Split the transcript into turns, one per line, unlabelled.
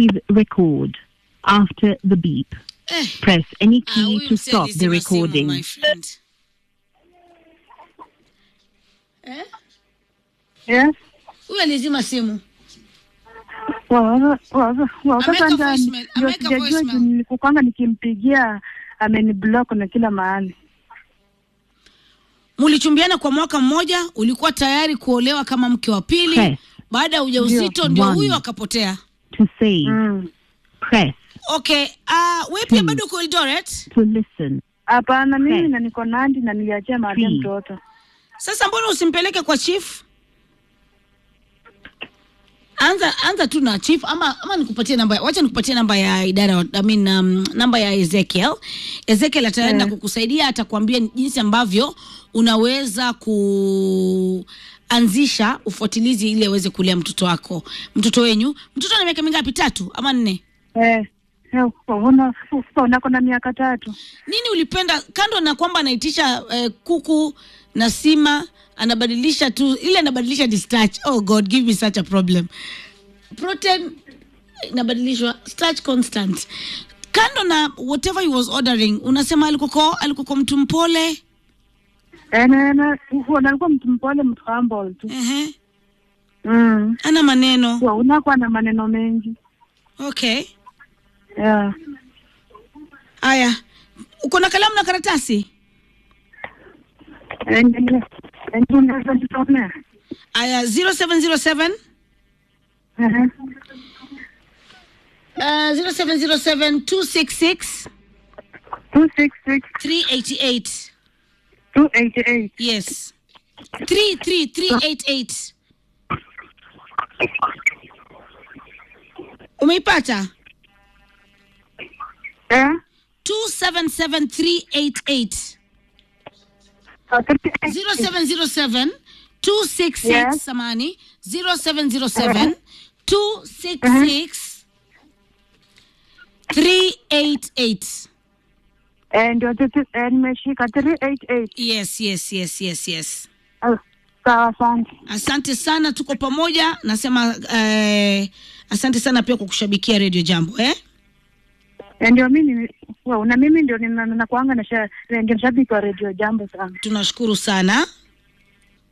Please record after the beep.
Eh,
Press any
ah,
key
huyu
to
msee
stop the
alizima simu,
recording.
my friend. Eh?
Yes.
Huyu alizima simu.
Waza- waza- waza
Ameweka
kwanza
voicemail,
ndio
ameweka
sijajua
voicemail.
juu nilikukwanga nikimpigia ameniblock na kila mahali.
Mulichumbiana kwa mwaka mmoja, ulikuwa tayari kuolewa kama mke wa pili.
Press
Baada ya ujauzito ndio
One.
huyo akapotea.
to save.
Mm.
Press
Okay, uh, wewe pia
Hmm.
bado uko Eldoret?
to listen.
Hapana, mimi
Press.
na niko Nandi na niliachia mahali
Three.
mtoto.
Sasa mbona usimpeleke kwa chief? Anza anza tu na chief ama ama nikupatie namba, wacha nikupatie namba ya idara I mean, um, namba ya Ezekiel. Ezekiel ataenda
Eh.
kukusaidia, atakwambia jinsi ambavyo unaweza kuanzisha ufuatilizi ili aweze kulea mtoto wako, mtoto wenyu. Mtoto ana miaka mingapi? Tatu ama nne?
Eh. eh, Una unako na miaka tatu.
Nini ulipenda kando na kwamba anaitisha eh, kuku na sima, anabadilisha tu ile, anabadilisha ni starch. Oh God, give me such a problem. Protein inabadilishwa, starch constant. Kando na whatever he was ordering, unasema alikoko alikoko mtu mpole.
Eh, na na unakuwa mtu mpole, mtu humble tu.
Ehe,
Mm.
ana maneno.
Wa unakuwa na maneno mengi.
Okay,
Yeah.
haya, uko na kalamu na karatasi?
Eh, ndio- eh, ndio unaweza nisomea.
Haya, 0707
Ehe.
uh, 0707 266
Two six six
388
two eighty eight.
Yes. Three, three, three, eight, eight. Umeipata?
Eh?
Two seven seven three eight eight.
Uh, three eight
Zero
eight.
seven zero seven two six six
Yes.
samani zero seven zero seven two six six three eight eight.
Eh, ndio tete- eh, nimeshika 388.
Yes, yes, yes, yes, yes.
Ah, Sawa, asante.
Asante sana, tuko pamoja. Nasema eh, asante sana pia kwa kushabikia Radio Jambo eh?
Eh, ndio mimi wa- na mimi ndio nina- ninakuanga na sha- ndio shabiki wa redio jambo sana.
Tunashukuru sana.